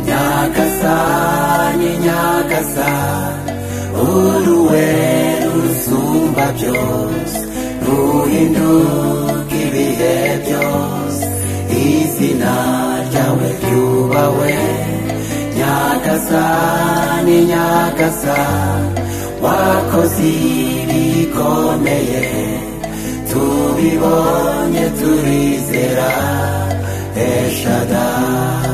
nyagasa ni nyagasa uruwe rusumba byose ruhinduka ibihe byose izina ryawe ryubawe nyagasa ni nyagasa wakoze ibikomeye tubibonye turizera eshadari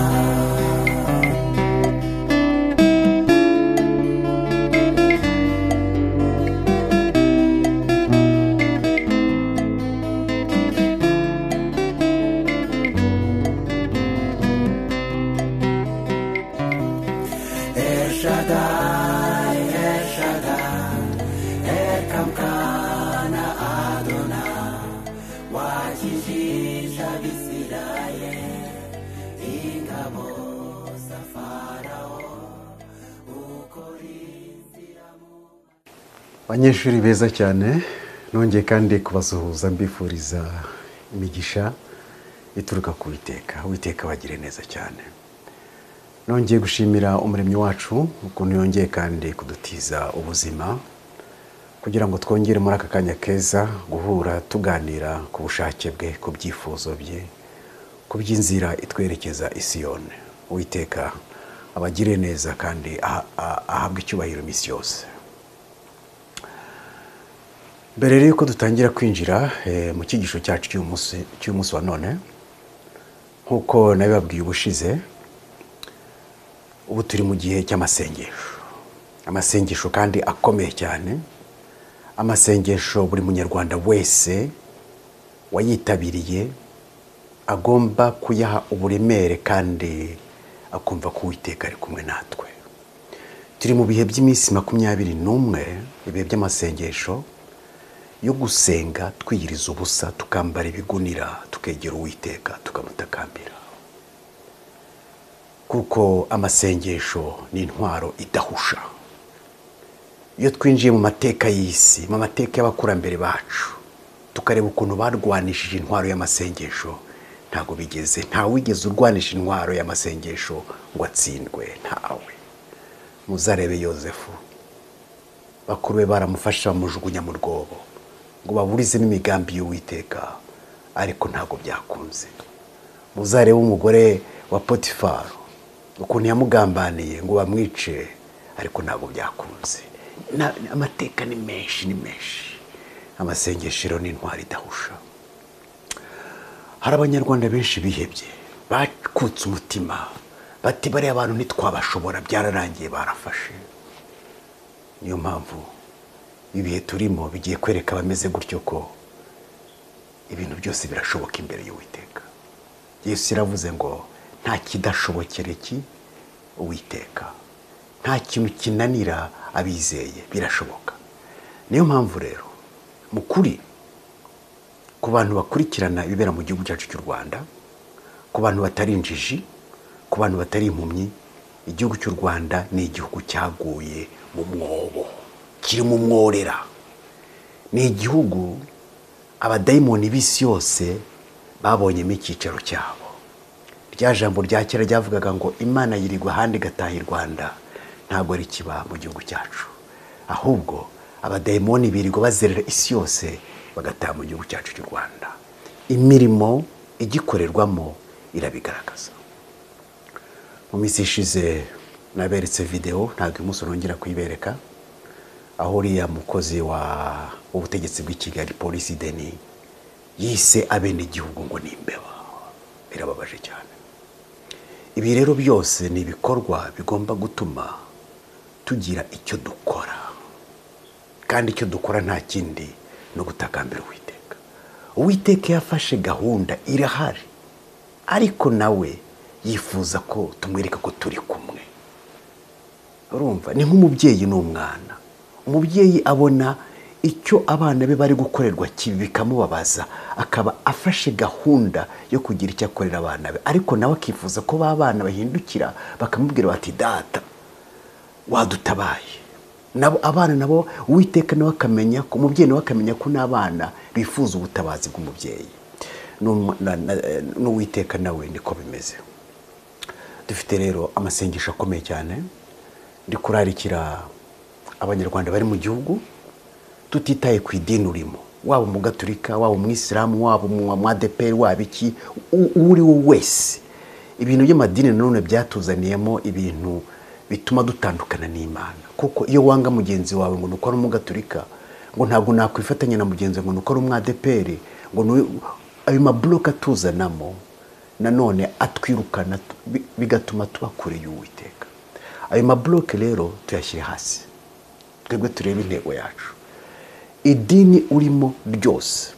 abanyeshuri beza cyane nongeye kandi kubasuhuza mbifuriza imigisha ituruka ku witeka witeka bagire neza cyane nongeye gushimira umuremyi wacu ukuntu yongeye kandi kudutiza ubuzima kugira ngo twongere muri aka kanya keza guhura tuganira ku bushake bwe ku byifuzo bye ku by'inzira itwerekeza isiyoni witeka abagire neza kandi ahabwe icyubahiro iminsi yose mbere y'uko dutangira kwinjira mu cyigisho cyacu cy'umunsi wa none nk'uko nabibabwiye ubushize ubu turi mu gihe cy'amasengesho amasengesho kandi akomeye cyane amasengesho buri munyarwanda wese wayitabiriye agomba kuyaha uburemere kandi akumva ko uwiteka ari kumwe natwe turi mu bihe by'iminsi makumyabiri n'umwe ibihe by'amasengesho yo gusenga twiyiriza ubusa tukambara ibigunira tukegera uwiteka tukamutakambira kuko amasengesho ni intwaro idahusha iyo twinjiye mu mateka y'isi mu mateka y'abakurambere bacu tukareba ukuntu barwanishije intwaro y'amasengesho ntabwo bigeze ntawe wigeze urwanisha intwaro y'amasengesho ngo atsindwe ntawe muzarebe yosefu bakuru be baramufasha bamujugunya mu rwobo ngo baburizemo imigambi y'uwiteka ariko ntabwo byakunze muzarebe umugore wa potifari ukuntu yamugambaniye ngo bamwice ariko ntabwo byakunze amateka ni menshi ni menshi amasengeshero ni intwari idahusha hari abanyarwanda benshi bihebye bakutse umutima bati bariya abantu ntitwabashobora byararangiye barafashe niyo mpamvu ibihe turimo bigiye kwereka abameze gutyo ko ibintu byose birashoboka imbere y'uwiteka yesu yaravuze ngo nta kidashobokere ki uwiteka nta kintu kinanira abizeye birashoboka niyo mpamvu rero mu kuri ku bantu bakurikirana ibibera mu gihugu cyacu cy'u rwanda ku bantu batari injiji ku bantu batari impumyi igihugu cy'u rwanda ni igihugu cyaguye mu mwobo kirimo umworera ni igihugu abadayimoni b'isi yose babonyemo icyicaro cyabo rya jambo rya kera ryavugaga ngo imana yirirwa ahandi igataha i rwanda ntabwo ari kiba mu gihugu cyacu ahubwo abadayimoni birirwa bazerera isi yose bagataha mu gihugu cyacu cy'u rwanda imirimo igikorerwamo irabigaragaza mu minsi ishize naberetse videwo ntabwo umunsi nongera kuyibereka aho uriya mukozi w'ubutegetsi bw'i kigali polisi deni yise abenegihugu ngo ni imbeba birababaje cyane ibi rero byose ni ibikorwa bigomba gutuma tugira icyo dukora kandi icyo dukora nta kindi no gutakambira uwiteka uwiteka yafashe gahunda irahari ariko nawe yifuza ko tumwereka ko turi kumwe urumva ni nk'umubyeyi n'umwana umubyeyi abona icyo abana be bari gukorerwa kibi bikamubabaza akaba afashe gahunda yo kugira icyo akorera abana be ariko nawe akifuza ko ba bana bahindukira bakamubwira bati data wadutabaye nabo abana nabo uwiteka nawe akamenya ko umubyeyi nawe akamenya ko n'abana bifuza ubutabazi bw'umubyeyi n'uwiteka nawe niko bimeze dufite rero amasengesho akomeye cyane ndi kurarikira abanyarwanda bari mu gihugu tutitaye ku idini urimo waba umugaturika waba umwisilamu waba umwadeperi waba iki u- uwo uri we wese ibintu by'amadini nanone byatuzaniyemo ibintu bituma dutandukana n'imana kuko iyo wanga mugenzi wawe ngo ni uko ari umugaturika ngo ntabwo nakwifatanya na mugenzi wawe ngo ni uko ari umwadeperi ngo ni we- ayo maburoke atuzanamo nanone atwirukana bi- bigatuma tuba kure y'uwiteka ayo maburoke rero tuyashyire hasi twebwe turebe intego yacu idini urimo ryose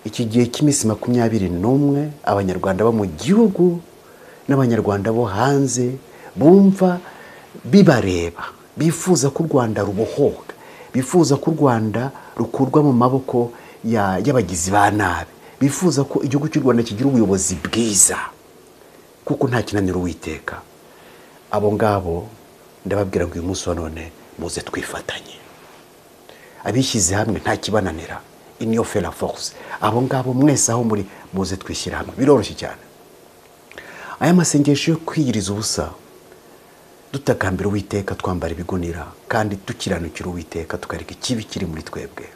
iki gihe cy'iminsi makumyabiri n'umwe abanyarwanda bo mu gihugu n'abanyarwanda bo hanze bumva bibareba bifuza ko u rwanda rubohoka bifuza ko u rwanda rukurwa mu maboko ya- y'abagizi ba nabi bifuza ko igihugu cy'u rwanda kigira ubuyobozi bwiza kuko nta kinaniro uwiteka abo ngabo ndababwira ngo uyu munsi wa none muze twifatanye abishyize hamwe nta kibananira iniyo fera force abo ngabo mwese aho muri muze twishyira hamwe biroroshye cyane aya masengesho yo kwiyiriza ubusa dutakambira uwiteka twambara ibigunira kandi dukiranukira uwiteka tukareka ikibi kiri muri twebwe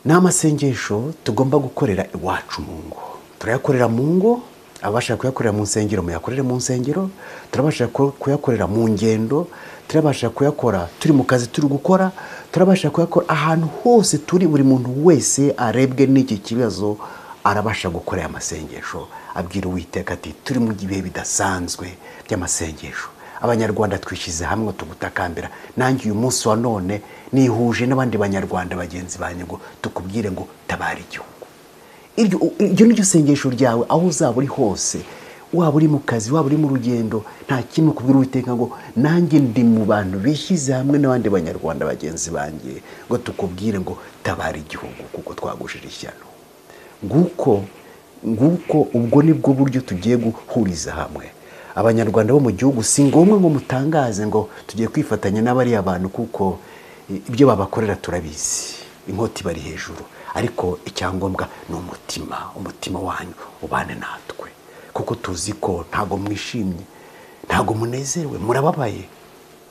ni amasengesho tugomba gukorera iwacu mu ngo turayakorera mu ngo ababasha kuyakorera mu nsengero muyakorere mu nsengero turabasha ku- kuyakorera mu ngendo turabasha kuyakora turi mu kazi turi gukora turabasha kuyakora ahantu hose turi buri muntu wese arebwe n'iki kibazo arabasha gukora aya masengesho abwira uwiteka ati turi mu bihe bidasanzwe by'amasengesho abanyarwanda twishyize hamwe tugutakambira nanjye uyu munsi wa none nihuje n'abandi banyarwanda bagenzi banjye ngo tukubwire ngo tabara igihugu iryo iryo ni ryo sengesho ryawe aho uzaba uri hose waba uri mu kazi waba uri mu rugendo nta kimwe kubwira uwiteka ngo nanjye ndi mu bantu bishyize hamwe n'abandi banyarwanda bagenzi banjye ngo tukubwire ngo tabara igihugu kuko twagushije ishyano nguko nguko ubwo ni bwo buryo tugiye guhuriza hamwe abanyarwanda bo mu gihugu si ngombwa ngo mutangaze ngo tugiye kwifatanya n'abariya bantu kuko ibyo babakorera turabizi inkota ibari hejuru ariko icyangombwa ni umutima umutima wanyu ubane natwe kuko tuzi ko ntabwo mwishimye ntabwo munezerewe murababaye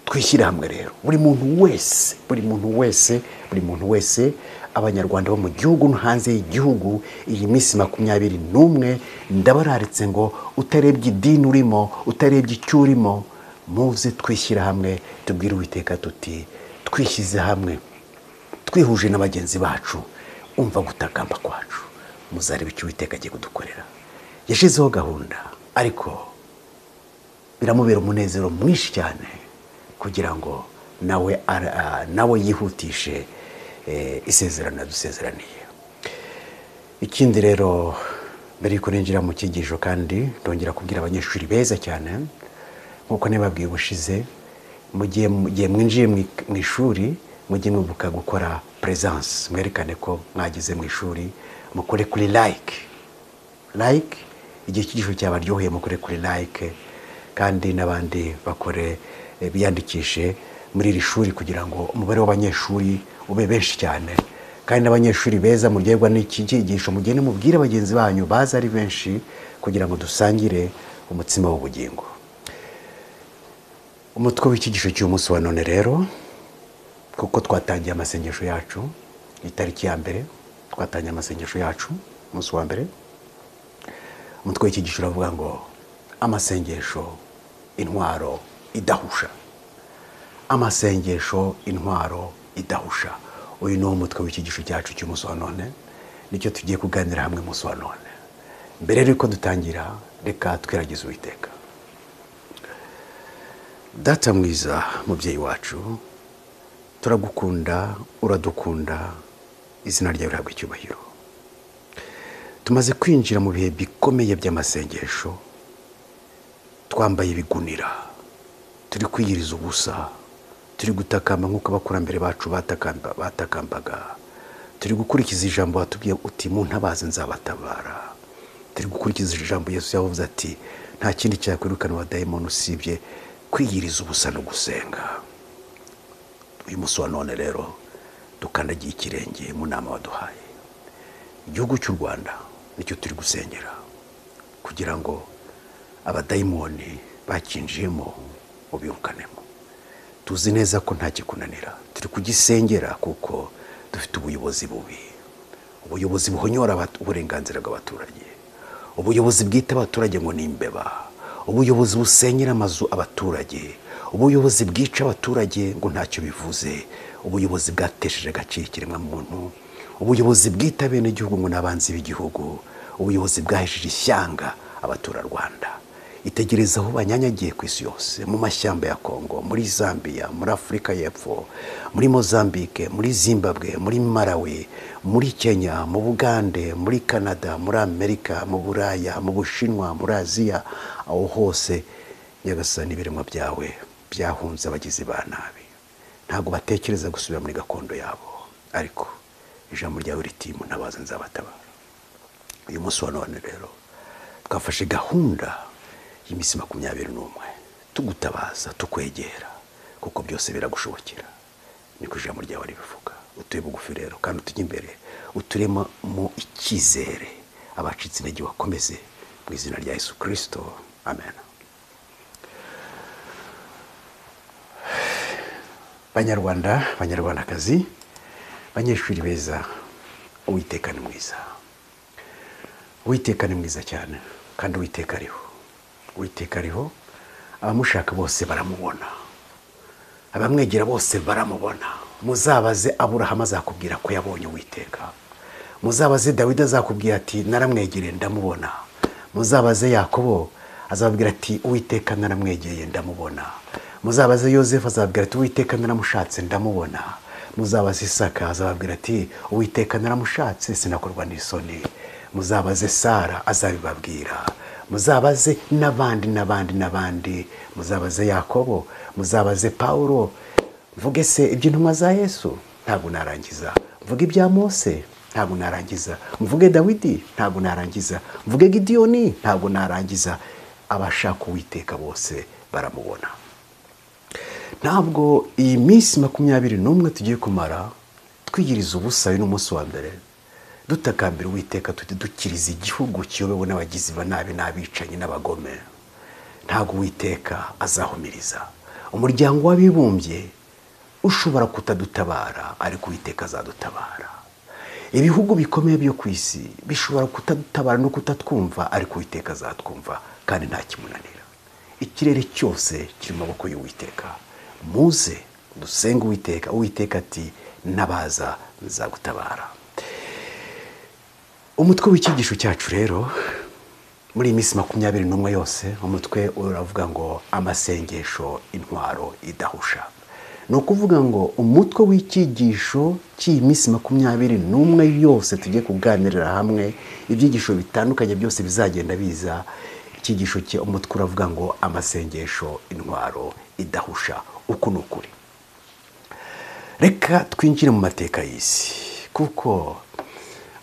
twishyire hamwe rero buri muntu wese buri muntu wese buri muntu wese abanyarwanda bo mu gihugu no hanze y'igihugu iyi minsi makumyabiri n'umwe ndabararitse ngo utarebye idini urimo utarebye icyo urimo muze twishyira hamwe tubwire uwiteka tuti twishyize hamwe twihuje na bagenzi bacu umva gutakamba kwacu muzareba icyo uwiteka agiye kudukorera yashyizeho gahunda ariko biramubera umunezero mwinshi cyane kugira ngo nawe ara- ah, nawe yihutishe eh, isezerano yadusezeraniye ikindi rero mbere y'uko ninjira mu cyigisho kandi ndongera kubwira abanyeshuri beza cyane nk'uko nababwiye ubushize mu gihe mu gihe mwinjiye mu ik- mu ishuri mujye mwibuka gukora peresanse mwerekane ko mwageze mu ishuri mukore kuri like like igihe cyigisho cyabaryoheye mukore kuri like kandi n'abandi bakore eh, biyandikishe muri iri shuri kugira ngo umubare w'abanyeshuri ube benshi cyane kandi n'abanyeshuri beza muryoherwa n'iki cyigisho mugende mubwire bagenzi banyu baza ari benshi kugira ngo dusangire umutsima w'ubugingo umutwe w'icyigisho cy'umunsi wa none rero kuko twatangiye amasengesho yacu itariki ya mbere twatangiye amasengesho yacu umunsi wa mbere umutwe w'icyigisho uravuga ngo amasengesho intwaro idahusha amasengesho intwaro idahusha uyu ni wo mutwe w'icyigisho cyacu cy'umunsi wa none nicyo tugiye kuganira hamwe umunsi wa none mbere y'uko dutangira reka twiragize uwiteka data mwiza mubyeyi wacu turagukunda uradukunda izina ryawe rihabwa icyubahiro tumaze kwinjira mu bihe bikomeye by'amasengesho twambaye ibigunira turi kwiyiriza ubusa turi gutakamba nk'uko abakurambere bacu batakamba- batakambaga turi gukurikiza ijambo watubwiye uti mu ntabazi nzabatabara turi gukurikiza ijambo yesu yavuze ati nta kindi cyakwirukana abadayimoni usibye kwiyiriza ubusa no gusenga uyu munsi wa none rero dukandagiye ikirenge mu nama waduhaye igihugu cy'u rwanda nicyo turi gusengera kugira ngo abadayimoni bakinjiyemo ubirukanemo tuzi neza ko nta kikunanira turi kugisengera kuko dufite ubuyobozi bubi ubuyobozi buhonyora abatu- uburenganzira bw'abaturage ubuyobozi bwita abaturage ngo ni imbeba ubuyobozi busenyera amazu abaturage ubuyobozi bwica abaturage ngo ntacyo bivuze ubuyobozi bwatesheje agaciro ikiremwamuntu ubuyobozi bwita bene igihugu ngo ni abanzi b'igihugu ubuyobozi bwahesheje ishyanga abaturarwanda itegereza aho banyanyagiye ku isi yose mu mashyamba ya kongo muri zambia muri afurika y'epfo muri mozambique muri zimbabwe muri malawi muri kenya mu bugande muri canada muri amerika mu buraya mu bushinwa muri aziya aho hose nyagasani ibiremwa byawe byahunze abagizi ba nabi ntabwo batekereza gusubira muri gakondo yabo ariko ijambo ryawe riti munabaze nzabatabara uyu munsi wa none rero twafashe gahunda y'iminsi makumyabiri n'umwe tugutabaza tukwegera kuko byose biragushobokera niko ijambo ryawe ribivuga utuye bugufi rero kandi utujye imbere uturemo mu icyizere abacitse intege bakomeze mu izina rya yesu kirisito amen banyarwanda banyarwandakazi banyeshuri beza uwiteka ni mwiza uwiteka ni mwiza cyane kandi uwiteka ariho uwiteka ariho abamushaka bose baramubona abamwegera bose baramubona muzabaze aburahamu azakubwira ko yabonye uwiteka muzabaze dawidi azakubwira ati naramwegereye ndamubona muzabaze yakobo azababwira ati uwiteka naramwegeye ndamubona muzabaze yosefu azababwira ati uwiteka naramushatse ndamubona muzabaze isaka azababwira ati uwiteka naramushatse sinakorwa n'isoni muzabaze sara azabibabwira muzabaze n'abandi n'abandi n'abandi muzabaze yakobo muzabaze pawulo mvuge se iby'intumwa za yesu ntabwo narangiza mvuge ibya mose ntabwo narangiza mvuge dawidi ntabwo narangiza mvuge gidiyoni ntabwo narangiza abashaka uwiteka bose baramubona ntabwo iyi minsi makumyabiri n'umwe tugiye kumara twigiriza ubusabe n'umunsi wa mbere dutakambira uwiteka tujye dukiriza igihugu kiyobewe n'abagizi ba nabi n'abicanyi n'abagome ntabwo uwiteka azahumiriza umuryango w'abibumbye ushobora kutadutabara ariko uwiteka azadutabara ibihugu bikomeye byo ku isi bishobora kutadutabara no kutatwumva ariko uwiteka azatwumva kandi nta kimunanira ikirere cyose kiri mu maboko y'uwiteka muze dusenge uwiteka uwiteka ati nabaza nzagutabara umutwe w'icyigisho cyacu rero muri iyi minsi makumyabiri n'umwe yose umutwe uravuga ngo amasengesho intwaro idahusha ni ukuvuga ngo umutwe w'icyigisho cy'iyi minsi makumyabiri n'umwe yose tujye kuganirira hamwe ibyigisho bitandukanye byose bizagenda biza icyigisho cye umutwe uravuga ngo amasengesho intwaro idahusha uku ni ukuri reka twinjire mu mateka y'isi kuko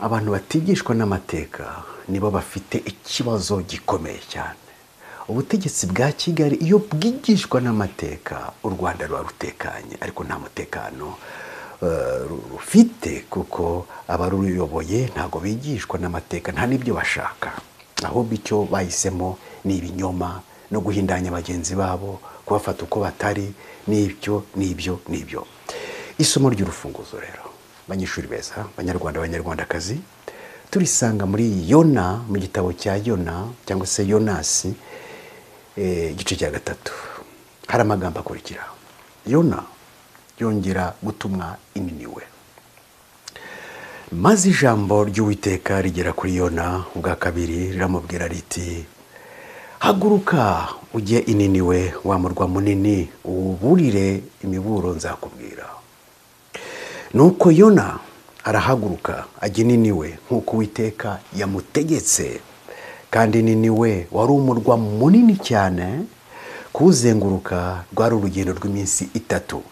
abantu batigishwa n'amateka nibo bafite ikibazo gikomeye cyane ubutegetsi bwa kigali iyo bwigishwa n'amateka u rwanda ruba rutekanye ariko nta mutekano eh, ru- rufite kuko abaruyoboye ntabwo bigishwa n'amateka nta n'ibyo bashaka ahubwo icyo bahisemo ni ibinyoma no guhindanya bagenzi babo kubafata uko batari n'ibyo n'ibyo n'ibyo isomo ry'urufunguzo rero banyeshuri beza banyarwanda banyarwandakazi turisanga muri yona mu gitabo cya yona cyangwa se yonasi eh, igice cya gatatu hari amagambo akurikira yona yongera gutumwa ininiwe maze ijambo ry'uwiteka rigera kuri yona ubwa kabiri riramubwira riti haguruka ujye ininiwe wa murwa munini uwuburire imiburo nzakubwira nuko yona arahaguruka ajya ininiwe nk'uko uwiteka yamutegetse kandi ininiwe wari umurwa munini cyane kuwuzenguruka rwari urugendo rw'iminsi itatu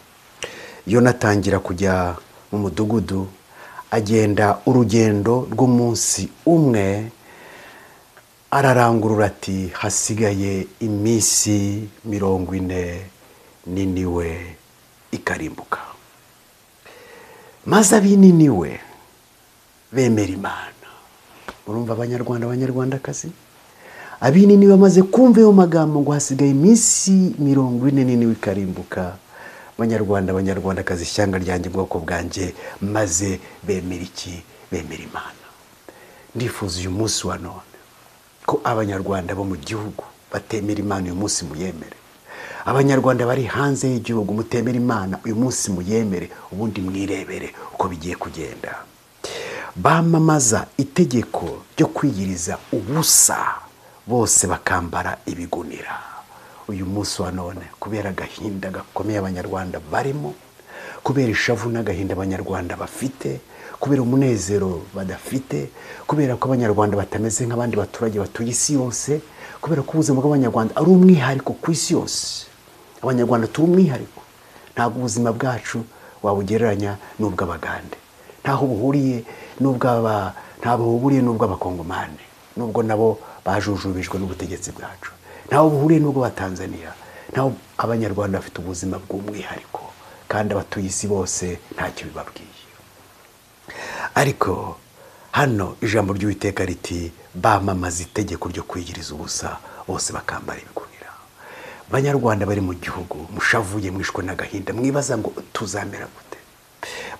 yona atangira kujya mu mudugudu agenda urugendo rw'umunsi umwe ararangurura ati hasigaye iminsi mirongo ine niniwe ikarimbuka maze abininiwe bemera imana murumva abanyarwanda abanyarwandakazi abini bamaze kumva ayo magambo ngo hasigaye iminsi mirongo ine n'ine w'ikarimbuka abanyarwanda abanyarwandakazi ishyanga ryanjye ubwoko bwanjye maze bemera iki bemera imana ndifuza uyu munsi wa none ko abanyarwanda bo mu gihugu batemera imana uyu munsi muyemere abanyarwanda bari hanze y'igihugu mutemera imana uyu munsi muyemere ubundi mwirebere uko bigiye kugenda bamamaza itegeko ryo kwiyiriza ubusa bose bakambara ibigunira uyu munsi wa none kubera agahinda gakomeye abanyarwanda barimo kubera ishavu n'agahinda abanyarwanda bafite kubera umunezero badafite kubera ko abanyarwanda batameze nk'abandi baturage batuye isi yose kubera ko ubuzima bw'abanyarwanda ari umwihariko ku isi yose abanyarwanda turi umwihariko ntabwo ubuzima bwacu wabugereranya n'ubw'abagande ntaho buhuriye n'ubw'aba ntabwo buhuriye n'ubw'abakongomani nubwo nabo bajujubijwe n'ubutegetsi bwacu ntaho buhuriye n'ubw'abatanzaniya ntaho abanyarwanda bafite ubuzima bw'umwihariko kandi abatuye isi bose ntacyo bibabwiye ariko hano ijambo ry'uwiteka riti bamamaza itegeko ryo kwigiriza ubusa bose bakambara ibigunira banyarwanda bari mu gihugu mushavuye mwishwe n'agahinda mwibaza ngo tuzamera gute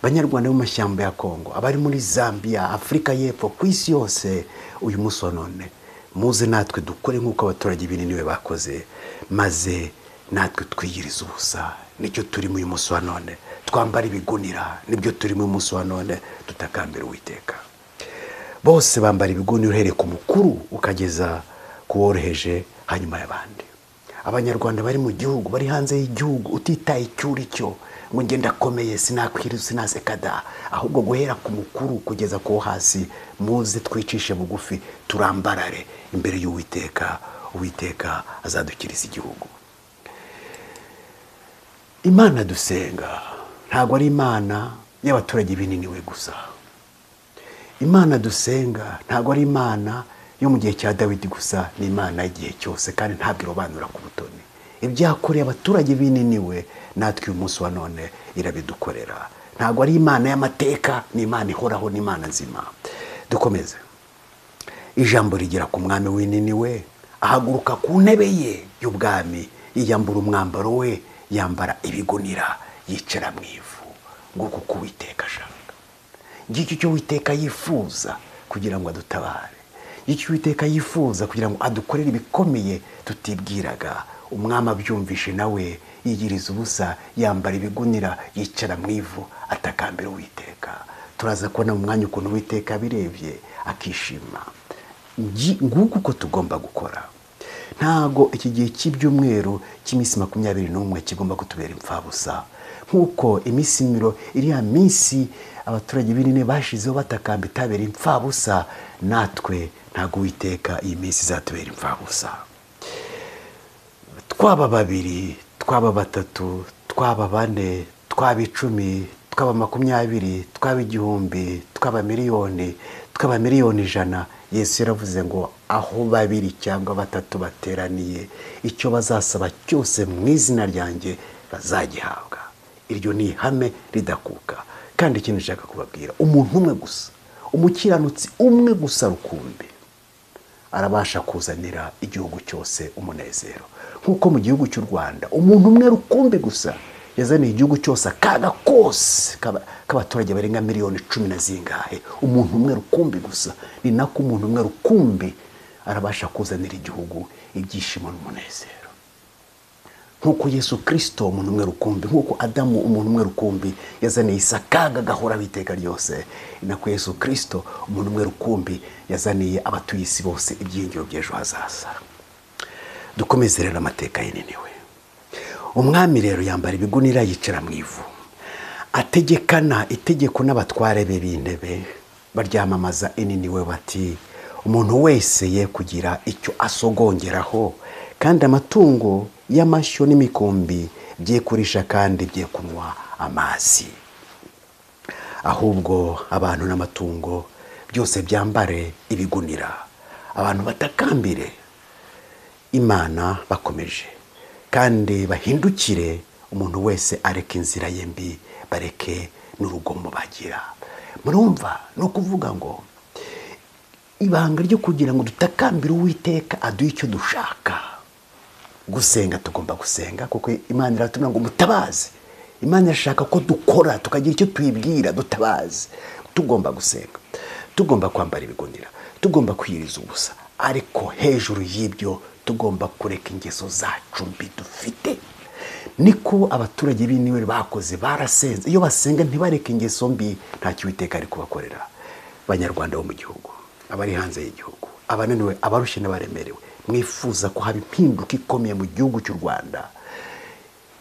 banyarwanda bo mu mashyamba ya kongo abari muri zambia afurika y'epfo ku isi yose uyu munsi wa none muze natwe dukore nk'uko abaturage binini bakoze maze natwe twiyiriza ubusa nicyo turimo uyu munsi wa none twambara ibigunira nibyo turimo uyu munsi wa none tutakambira uwiteka bose bambara ibigunira uhereye ku mukuru ukageza ku woroheje hanyuma y'abandi abanyarwanda bari mu gihugu bari hanze y'igihugu utitaye icyo uri cyo ngo ngenda akomeye sinakwiriza sinasekada ahubwo guhera ku mukuru kugeza ku wo hasi muze twicishe bugufi turambarare imbere y'uwiteka uwiteka azadukiriza igihugu imana dusenga ntabwo ari imana y'abaturage bininiwe gusa imana dusenga ntabwo ari imana yo mu gihe cya dawidi gusa ni imana y'igihe cyose kandi ntabwo irobanura ku butoni ibyakoreye abaturage bininiwe natwe uyu munsi wa none irabidukorera ntabwo ari imana y'amateka ni imana ihoraho ni imana nzima dukomeze ijambo rigera ku mwami wininiwe ahaguruka ku ntebe ye y'ubwami yiyambura umwambaro we yambara ibigunira yicara mu ivu nguko uko uwiteka ashaka ngicyo icyo uwiteka yifuza kugira ngo adutabare icyo uwiteka yifuza kugira ngo adukorere ibikomeye tutibwiraga umwami abyumvishe nawe yigiriza ubusa yambara ibigunira yicara mu ivu atakambira uwiteka turaza kubona mu mwanya ukuntu uwiteka abirebye akishima nguko uko tugomba gukora ntago iki gihe cy'ibyumweru cy'iminsi makumyabiri n'umwe kigomba kutubera imfabusa nk'uko iminsi miro iriya minsi abaturage binini bashizeho batakamba itabera imfabusa natwe ntabwo uwiteka iyi minsi izatubera imfabusa twaba babiri twaba batatu twaba bane twaba icumi twaba makumyabiri twaba igihumbi twaba miliyoni twaba miliyoni ijana yesu yaravuze ngo aho babiri cyangwa batatu bateraniye icyo bazasaba cyose mu izina ryanjye bazagihabwa iryo ni ihame ridakuka kandi ikintu nshaka kubabwira umuntu umwe gusa umukiranutsi umwe gusa rukumbi arabasha kuzanira igihugu cyose umunezero nk'uko mu gihugu cy'u rwanda umuntu umwe rukumbi gusa yazaniye igihugu cyose akaga kose k'abaturage barenga miliyoni cumi na zingahe umuntu umwe rukumbi gusa ni nako umuntu umwe rukumbi arabasha kuzanira igihugu ibyishimo n'umunezero nk'uko yesu kirisito umuntu umwe rukumbi nk'uko adamu umuntu umwe rukumbi yazaniye isi akaga gahoraho iteka ryose ni nako yesu kirisito umuntu umwe rukumbi yazaniye abatuye isi bose ibyiyongero by'ejo hazaza dukomeze rero amateka yininiwe umwami rero yambara ibigunira yicara mu ivu ategekana itegeko n'abatware be b'intebe baryamamaza ininiwe bati umuntu wese ye kugira icyo asogongeraho kandi amatungo y'amashyo n'imikumbi bye kurisha kandi bye kunywa amazi ahubwo abantu n'amatungo byose byambare ibigunira abantu batakambire imana bakomeje kandi bahindukire umuntu wese areka inzira ye mbi bareke n'urugomo bagira murumva ni ukuvuga ngo ibanga ryo kugira ngo dutakambire uwiteka aduhe icyo dushaka gusenga tugomba gusenga kuko imana iratubwira ngo mutabaze imana irashaka ko dukora tukagira icyo tuyibwira dutabaze tugomba gusenga tugomba kwambara ibigunira tugomba kwiyiriza ubusa ariko hejuru y'ibyo tugomba kureka ingeso zacu mbi dufite niko abaturage b'iniwe bakoze barasenze iyo basenga ntibareke ingeso mbi ntacyo uwiteka ari kubakorera abanyarwanda bo mu gihugu abari hanze y'igihugu abananiwe abarushye n'abaremerewe mwifuza ko haba impinduka ikomeye mu gihugu cy'u rwanda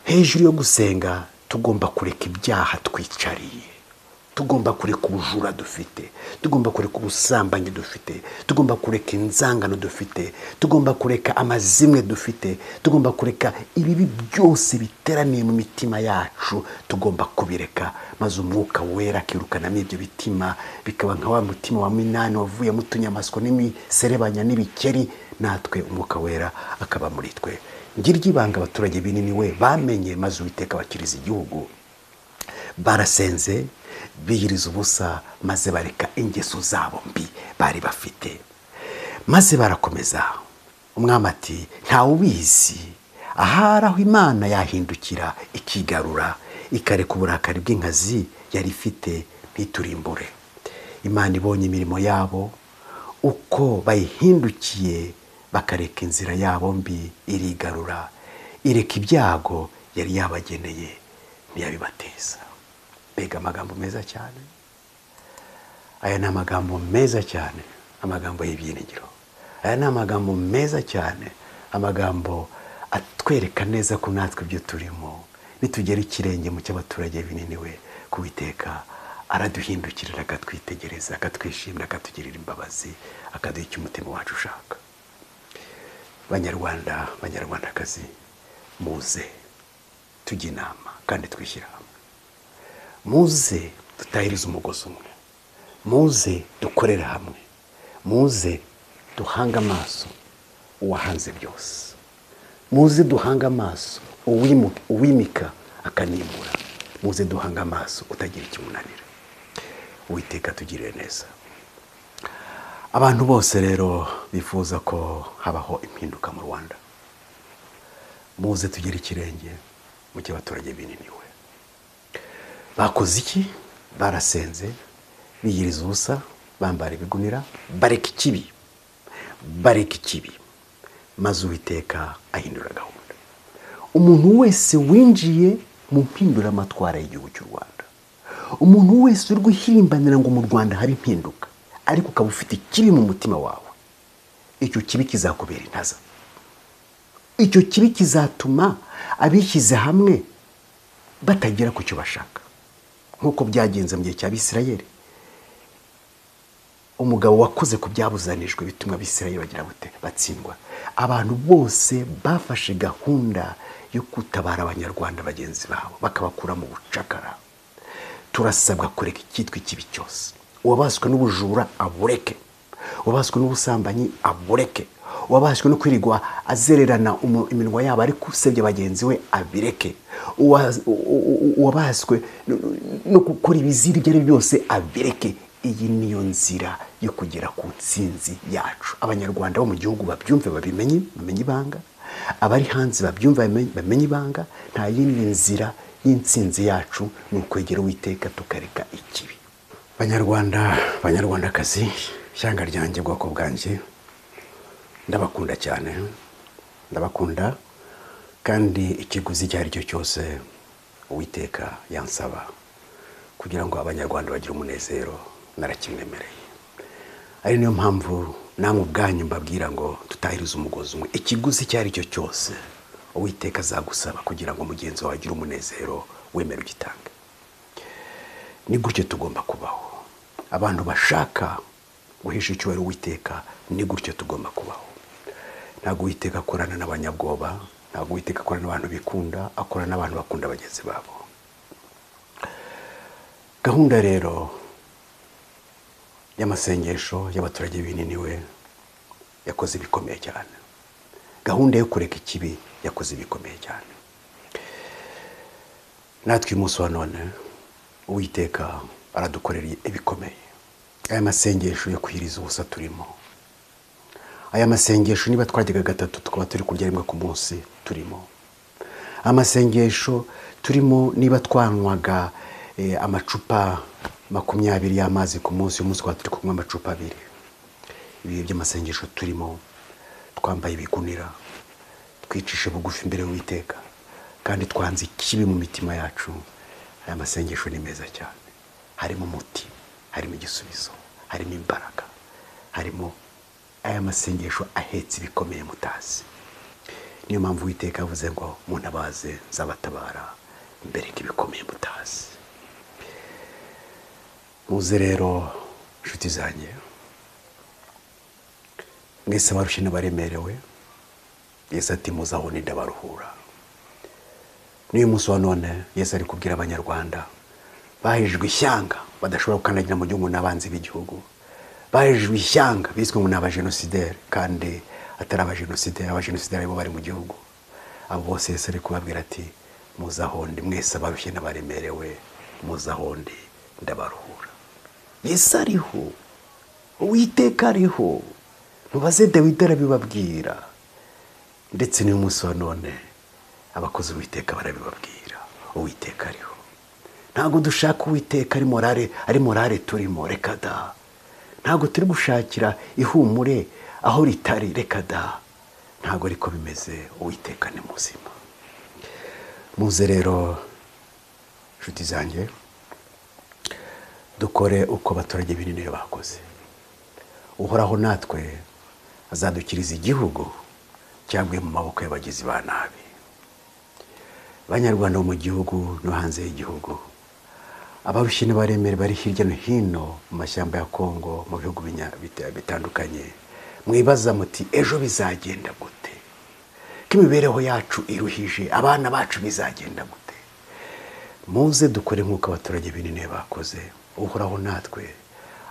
hejuru yo gusenga tugomba kureka ibyaha twicariye tugomba kureka ubujura dufite tugomba kureka ubusambanyi dufite tugomba kureka inzangano dufite tugomba kureka amazimwe dufite tugomba kureka ibibi byose biteraniye mu mitima yacu tugomba kubireka maze umwuka wera akirukanamo ibyo bitima bikaba nka wa mutima wa minani wavuyemo utunyamaswa n'imiserebanya n'ibikeri natwe umwuka wera akaba muri twe ngiryo ibanga abaturage binini we bamenye maze uwiteka bakiriza igihugu barasenze biyiriza ubusa maze bareka ingeso zabo mbi bari bafite maze barakomeza umwami ati ntawe ubizi ahari aho imana yahindukira ikigarura ikareka uburakari bw'inkazi yari ifite ntiturimbure imana ibonye imirimo yabo uko bayihindukiye bakareka inzira yabo mbi irigarura ireka ibyago yari yabageneye ntiyabibateza mbega amagambo meza cyane aya ni amagambo meza cyane amagambo y'ibyiringiro aya ni amagambo meza cyane amagambo atwereka neza ko natwe ibyo turimo nitugera ikirenge mu cy'abaturage binini we kuwiteka araduhindukirira akatwitegereza akatwishimira akatugirira imbabazi akaduha icyo umutima wacu ushaka banyarwanda banyarwandakazi muze tujye inama kandi twishyire hamwe muze dutahirize umugozi umwe muze dukorera hamwe muze duhanga amaso uwahanze byose muze duhanga amaso uwimika akanimura muze duhanga amaso utagira ikimunanira uwiteka tugirire neza abantu bose rero bifuza ko habaho impinduka mu rwanda muze tugire ikirenge mu cy'abaturage binini we bakoze iki barasenze biyiriza ubusa bambara ibigunira bareka ikibi bareka ikibi maze uwiteka ahindura gahunda umuntu wese winjiye mu mpinduramatwara y'igihugu cy'u rwanda umuntu wese uri guhirimbanira ngo mu rwanda habe impinduka ariko ukaba ufite ikibi mu mutima wawe icyo kibi kizakubera intaza icyo kibi kizatuma abishyize hamwe batagera ku cyo bashaka nk'uko byagenze mu gihe cya bisirayeri umugabo wakoze ku byabuzanijwe bituma abisirayeri bagira batsindwa abantu bose bafashe gahunda yo gutabara abanyarwanda bagenzi babo bakabakura mu bucakara turasabwa kureka icyitwa ikibi cyose uwabaswe n'ubujura abureke uwabaswe n'ubusambanyi abureke uwabaswe no kwirigwa azererana iminwa yabo ariko usebye bagenzi we abireke uwabaswe no gukora ibizira ibyo ari byo byose abireke iyi niyo nzira yo kugera ku nsinzi yacu abanyarwanda bo mu gihugu babyumve babimenye bamenye ibanga abari hanze babyumva bamenye ibanga nta yindi nzira y'insinzi yacu ni ukwegera uwiteka tukareka ikibi banyarwanda banyarwandakazi ishyanga ryanjye bwoko bwanjye ndabakunda cyane ndabakunda kandi ikiguzi icyo ari cyo cyose uwiteka yansaba kugira ngo abanyarwanda bagire umunezero narakimwemereye ari niyo mpamvu namwe ubwanyu mbabwira ngo tutahirize umugozi umwe ikiguzi icyo ari cyo cyose uwiteka azagusaba kugira ngo mugenzi wawe agire umunezero wemere ugitange ni gutyo tugomba kubaho abantu bashaka guhisha icyubahiro uwiteka ni gutyo tugomba kubaho ntabwo uwiteka akorana n'abanyabwoba ntabwo uwiteka akorana n'abantu bikunda akorana n'abantu bakunda bagenzi babo gahunda rero y'amasengesho y'abaturage binini we yakoze ibikomeye cyane gahunda yo kureka ikibi yakoze ibikomeye cyane natwe uyu munsi wa none uwiteka aradukorera ibikomeye aya masengesho yo kwiriza ubusa turimo aya masengesho niba twajyaga gatatu tukaba turi kurya rimwe ku munsi turimo amasengesho turimo niba twanywaga eh, amacupa makumyabiri y'amazi ku munsi uyu munsi tukaba turi kunywa amacupa abiri ibihe by'amasengesho turimo twambaye ibigunira twicishe bugufi imbere y'uwiteka kandi twanze ikibi mu mitima yacu aya masengesho ni meza cyane harimo umuti harimo igisubizo harimo imbaraga harimo aya masengesho ahetse ibikomeye mutazi niyo mpamvu uwiteka yavuze ngo munabaze nzabatabara mbereke ibikomeye mutazi muze rero inshuti zanjye mwese abarushye n'abaremerewe yesu ati muze aho ndabaruhura n'uyu munsi wa none yesu ari kubwira abanyarwanda bahejwe ishyanga badashobora gukandagira mu gihugu n'abanzi b'igihugu bahejwe ishyanga biswe ngo ni abajenosideri kandi atari abajenosideri abajenosideri aribo bari mu gihugu abo bose yesu ari kubabwira ati muze aho ndi mwese abarushye n'abaremerewe muze aho ndi ndabaruhura yesu ariho uwiteka ariho mubaze dawidi arabibabwira ndetse n'uyu munsi wa none abakozi uwiteka barabibabwira uwiteka ariho ntabwo dushaka uwiteka ari morale ari morale turimo reka da ntabwo turi gushakira ihumure aho ritari reka da ntabwo ariko bimeze uwiteka ni muzima muze rero inshuti zanjye dukore uko abaturage binini bakoze uhoraho natwe azadukiriza igihugu cyangwa mu maboko y'abagizi ba nabi abanyarwanda bo mu gihugu no hanze y'igihugu abarushye n'abaremere bari hirya no hino mu mashyamba ya kongo mu bihugu binya- bita- bitandukanye mwibaza muti ejo bizagenda gute ko imibereho yacu iruhije abana bacu bizagenda gute muze dukore nk'uko abaturage binini bakoze uhoraho natwe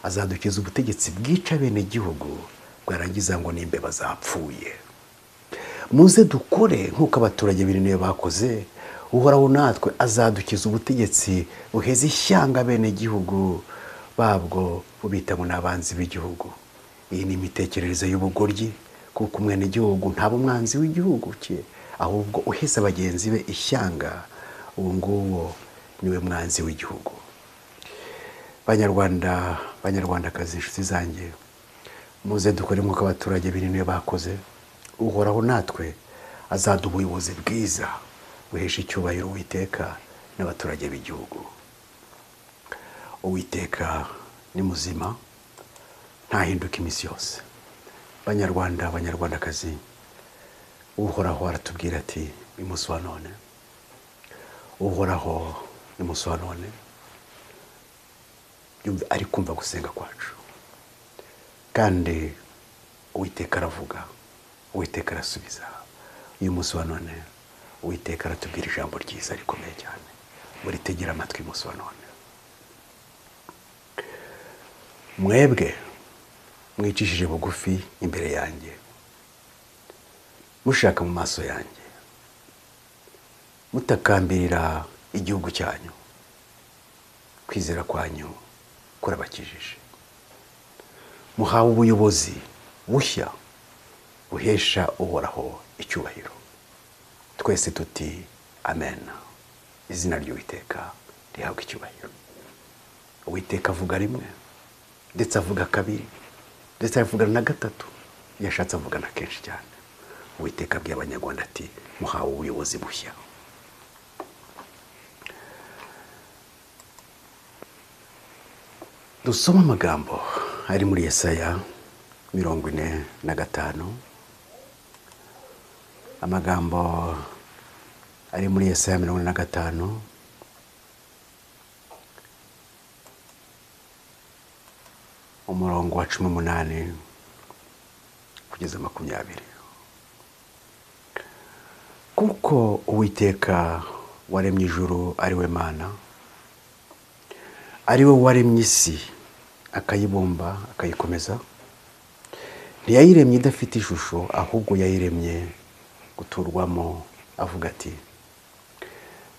azadukiza ubutegetsi bwica bene gihugu bwarangiza ngo n'imbeba zapfuye muze dukore nk'uko abaturage binini bakoze uhoraho natwe azadukiza ubutegetsi buheza ishyanga bene gihugu babwo bubita ngo ni abanzi b'igihugu iyi ni imitekerereze y'ubugoryi kuko umwenegihugu ntaba umwanzi w'igihugu cye ahubwo uheza bagenzi be ishyanga uwo nguwo niwe mwanzi w'igihugu banyarwanda banyarwandakazi inshuti zanjye muze dukore nk'uko abaturage binini bakoze uhoraho natwe azaduha ubuyobozi bwiza buhesha icyubahiro uwiteka n'abaturage b'igihugu uwiteka ni muzima ntahinduka iminsi yose banyarwanda banyarwandakazi uhoraho aratubwira ati umunsi wa none uhoraho ni umunsi wa none yumva ari kumva gusenga kwacu kandi uwiteka aravuga uwiteka arasubiza uyu munsi wa none uwiteka aratubwira ijambo ryiza rikomeye cyane muritegera amatwi umunsi wa none mwebwe mwicishije bugufi imbere yanjye mushaka mu maso yanjye mutakambirira igihugu cyanyu kwizera kwanyu kurabakijije muhawe ubuyobozi bushya buhesha uhoraho icyubahiro twese tuti amen izina ry'uwiteka rihabwa icyubahiro uwiteka avuga rimwe ndetse avuga kabiri ndetse avugana na gatatu iyo ashatse avugana kenshi cyane uwiteka abwiye abanyarwanda ati muhawe ubuyobozi bushya dusoma amagambo ari muri yesaya mirongo ine na gatanu amagambo ari muri yesaya mirongo ine na gatanu umurongo wa cumi n'umunani kugeza makumyabiri kuko uwiteka waremye ijuru ari we mana ari we waremye isi akayibumba akayikomeza ntiyayiremye idafite ishusho ahubwo yayiremye guturwamo avuga ati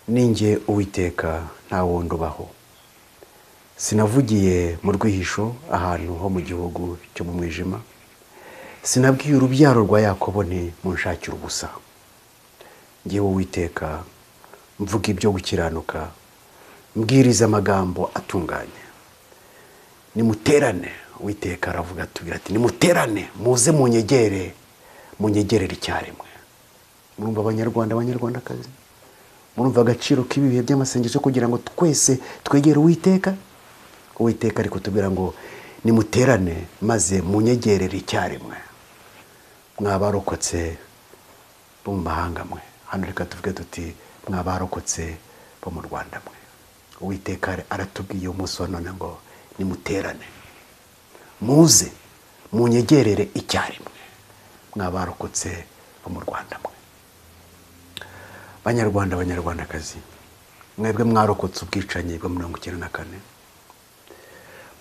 ninjye uwiteka nta wundi ubaho sinavugiye mu rwihisho ahantu ho mu gihugu cyo mu mwijima sinabwiye urubyaro rwa yakobo nti munshakire ubusa ngewe witeka mvuga ibyo gukiranuka mbwiriza amagambo atunganye nimuterane witeka aravuga atubwira ati nimuterane muze munyegere munyegerere icyarimwe murumva abanyarwanda abanyarwandakazi murumva agaciro k'ibi bihe by'amasengesho kugira ngo twese twegere uwiteka uwiteka ari kutubwira ngo nimuterane maze munyegerere icyarimwe mwabarokotse bo mu mahanga mwe hano reka tuvuge tuti mwabarokotse bo mu rwanda mwe uwiteka aratubwiye umunsi wa none ngo nimuterane muze munyegerere icyarimwe mwabarokotse bo mu rwanda mwe banyarwanda banyarwandakazi mwebwe mwarokotse ubwicanyi bwa mirongo icyenda na kane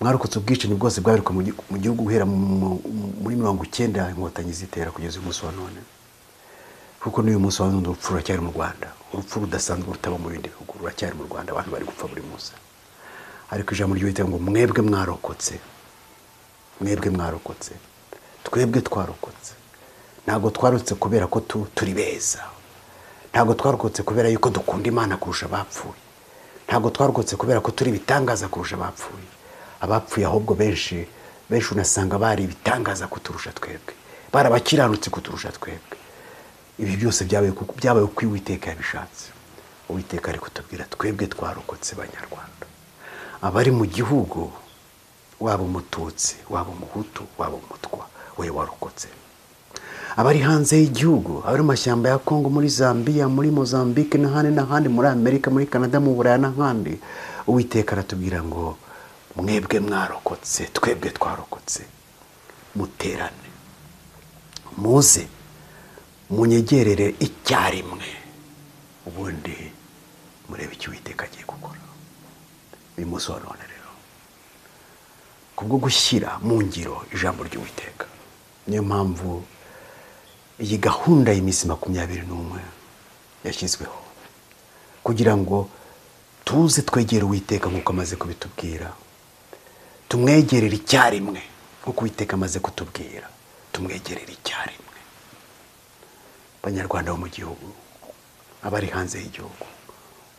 mwarokotse ubwicanyi bwose bwabarirwa mu gihugu guhera muri mirongo icyenda inkotanyi zitera kugeza uyu munsi wa none kuko n'uyu munsi wa none urupfu ruracyari mu rwanda urupfu rudasanzwe rutaba mu bindi bihugu ruracyari mu rwanda abantu bari gupfa buri munsi ariko ijambo ry'uwiteka ngo mwebwe mwarokotse mwebwe mwarokotse twebwe twarokotse ntabwo twarokotse kubera ko turi beza ntabwo twarokotse kubera yuko dukunda imana kurusha abapfuye ntabwo twarokotse kubera ko turi ibitangaza kurusha abapfuye abapfuye ahubwo benshi benshi unasanga bari ibitangaza kuturusha twebwe bari abakiranutse kuturusha twebwe ibi byose byabaye uko uwiteka yabishatse uwiteka ari kutubwira twebwe twarokotse banyarwanda abari mu gihugu waba umututsi waba umuhutu waba umutwa we warokotse abari hanze y'igihugu abari mu mashyamba ya kongo muri zambia muri mozambique n'ahandi n'ahandi muri amerika muri canada mu buraya n'ahandi uwiteka aratubwira ngo mwebwe mwarokotse twebwe twarokotse muterane muze munyegerere icyarimwe ubundi murebe icyo uwiteka agiye gukora uyu munsi wa none rero kubwo gushyira mu ngiro ijambo ry'uwiteka niyo mpamvu iyi gahunda y'iminsi makumyabiri n'umwe yashyizweho kugira ngo tuze twegere uwiteka nk'uko amaze kubitubwira tumwegerere icyarimwe nko kuwiteka amaze kutubwira tumwegerere icyarimwe abanyarwanda bo mu gihugu abari hanze y'igihugu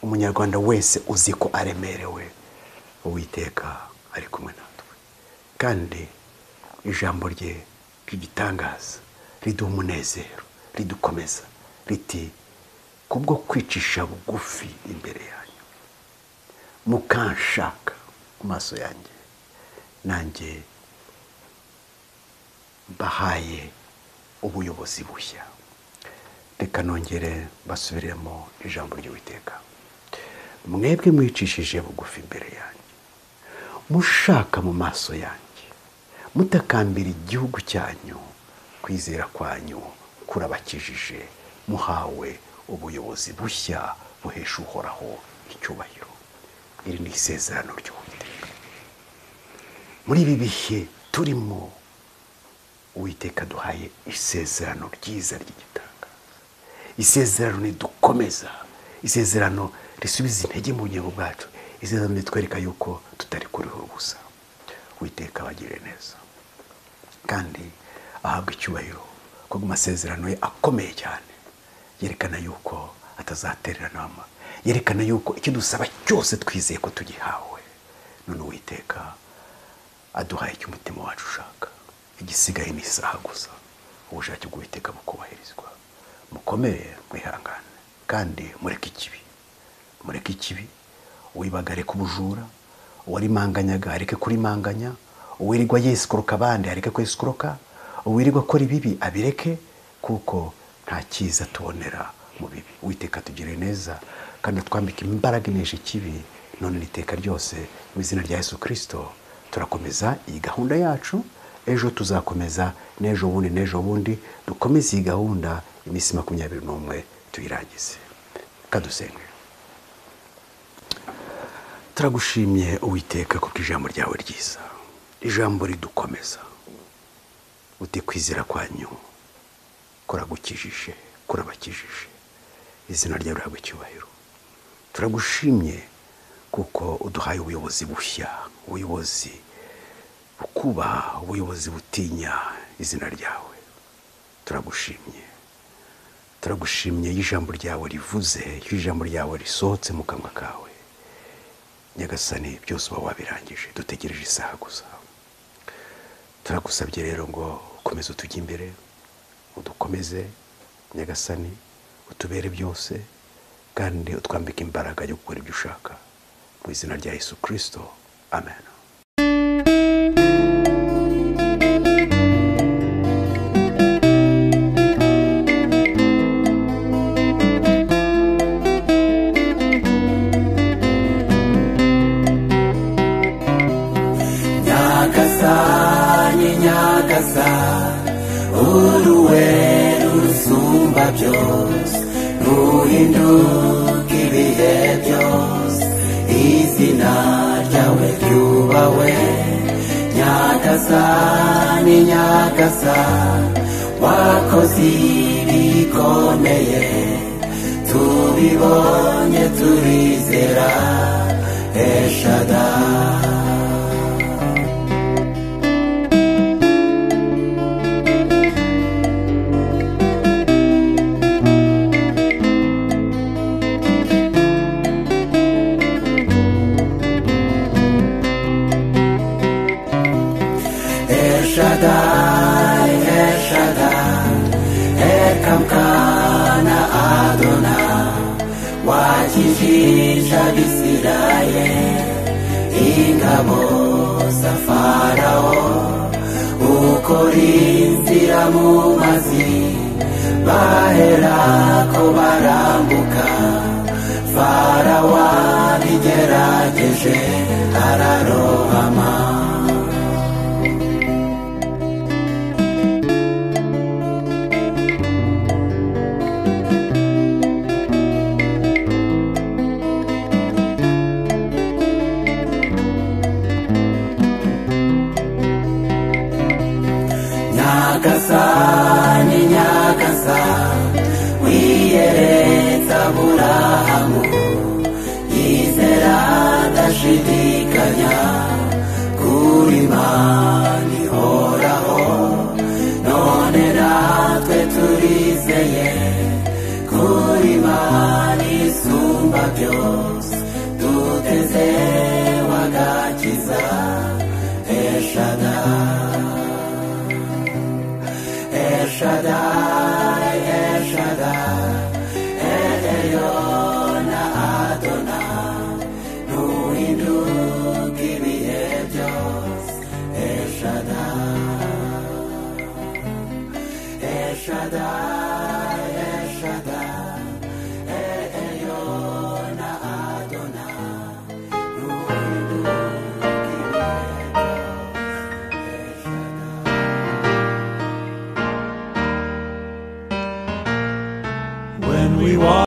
umunyarwanda wese uzi ko aremerewe uwiteka ari kumwe natwe kandi ijambo rye ry'igitangaza riduha umunezero ridukomeza riti kubwo kwicisha bugufi imbere yanyu mukanshaka ku maso yanjye nanjye bahaye ubuyobozi bushya reka nongere basubiremo ijambo ry'uwiteka mwebwe mwicishije bugufi imbere yanjye mushaka mu maso yanjye mutakambira igihugu cyanyu kwizera kwanyu kurabakijije muhawe ubuyobozi bushya buhesha uhoraho icyubahiro iri ni isezerano ry'uwiteka muri ibi bihe turimo uwiteka duhaye isezerano ryiza ry'igitangaza isezerano ridukomeza isezerano risubiza intege mu bugingo bwacu isezerano ritwereka yuko tutari kuriho ubusa uwiteka abagire neza kandi ahabwa icyubahiro ko mu masezerano ye akomeye cyane yerekana yuko atazatererana yerekana yuko icyo dusaba cyose twizeye ko tugihawe none uwiteka aduhaye icyo umutima wacu ushaka igisigaye ni isaha gusa ubushake bw'uwiteka bukubahirizwa mukomere mwihangane kandi mureke ikibi mureke ikibi wibagare ku bujura uwarimanganyaga areke kurimanganya uwirirwa yisikoroka abandi areke kwisikoroka uwirirwa akora ibibi abireke kuko nta cyiza tubonera mu bibi witeka tugire neza kandi twambike imbaraga inesha ikibi none n'iteka ryose mu izina rya Yesu kirisito turakomeza iyi gahunda yacu ejo tuzakomeza n'ejo bundi n'ejo bundi dukomeze iyi gahunda iminsi makumyabiri n'umwe tuyirangize kadusenge turagushimye uwiteka kuko ijambo ryawe ryiza ijambo ridukomeza utikwizera kwanyu kuragukijije kurabakijije izina ryawe rihabwa icyubahiro turagushimye kuko uduhaye ubuyobozi bushya ubuyobozi bukubaha ubuyobozi butinya izina ryawe turagushimye turagushimye iyo ijambo ryawe rivuze iyo ijambo ryawe risohotse mu kanwa kawe nyagasani byose uba wabirangije dutegereje isaha gusa turagusabye rero ngo ukomeze utujye imbere udukomeze nyagasani utubere byose kandi utwambike imbaraga yo gukora ibyo ushaka mu izina rya yesu kirisito amen nyagasani nyagasa uruwe rusumba byose ruhinduka ibihe byose izina ryawe ryubawe nyagasani nyagasa wakoze ibikomeye tubibonye turizera eshadari Shaddai, El Shaddai, Elkamkana Adonai, wakijisha Bisirayeli, ingabo za Farao, ukora inzira mu mazi, baherako barambuka, Farao abigerageje ararohama. nyagasa ni nyagasa wiyereza burahamu yizera adashidikanya kuri mani ihoraho none natwe turizeye kuri mani isumba byose duteze wagakiza eshadari El Shaddai, El Shaddai, El Elyon Adonai, Nuhinduk ibihe byose, El Shaddai, El Shaddai, El Shaddai, El Elyon Adonai, Nuhinduk ibihe byose, El Shaddai. when we walk.